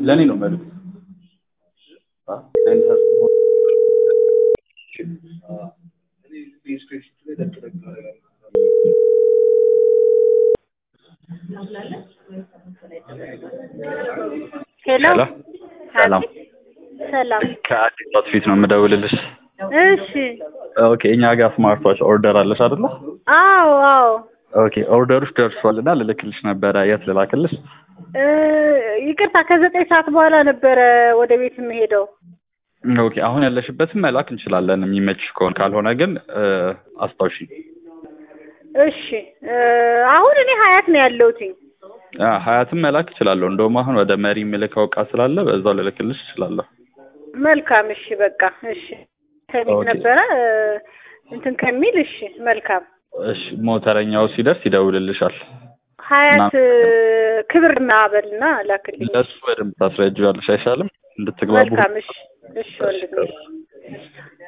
ለእኔ ነው መልዕክት ሄሎ ሄሎ ሰላም ሰላም። ከአዲስ አውትፊት ነው የምደውልልሽ እሺ። ኦኬ እኛ ጋር ስማርት ዋች ኦርደር አለሽ አይደለ አዎ አዎ። ኦኬ ኦርደሮች ደርሷል እና ልልክልሽ ነበረ የት ልላክልሽ እ ይቅርታ ከዘጠኝ ሰዓት በኋላ ነበረ ወደ ቤት የምሄደው። ኦኬ አሁን ያለሽበትን መላክ እንችላለን የሚመችሽ ከሆነ ካልሆነ ግን እ አስታውሺኝ እሺ እ አሁን እኔ ሀያት ነው ያለሁትኝ። አ ሀያትም መላክ እችላለሁ እንደውም አሁን ወደ መሪ የምልከው እቃ ስላለ በዛው ልልክልሽ እችላለሁ መልካም እሺ፣ በቃ እሺ። ከቤት ኦኬ። ነበረ እ እንትን ከሚል እሺ፣ መልካም እሺ ሞተረኛው ሲደርስ ይደውልልሻል ሀያት እ ክብርና በልና ላክልኝ። ለእሱ በደንብ ታስረጅዋለሽ አይሻልም እንድትግባቡ መልካም እሺ፣ እሺ ወንድሜ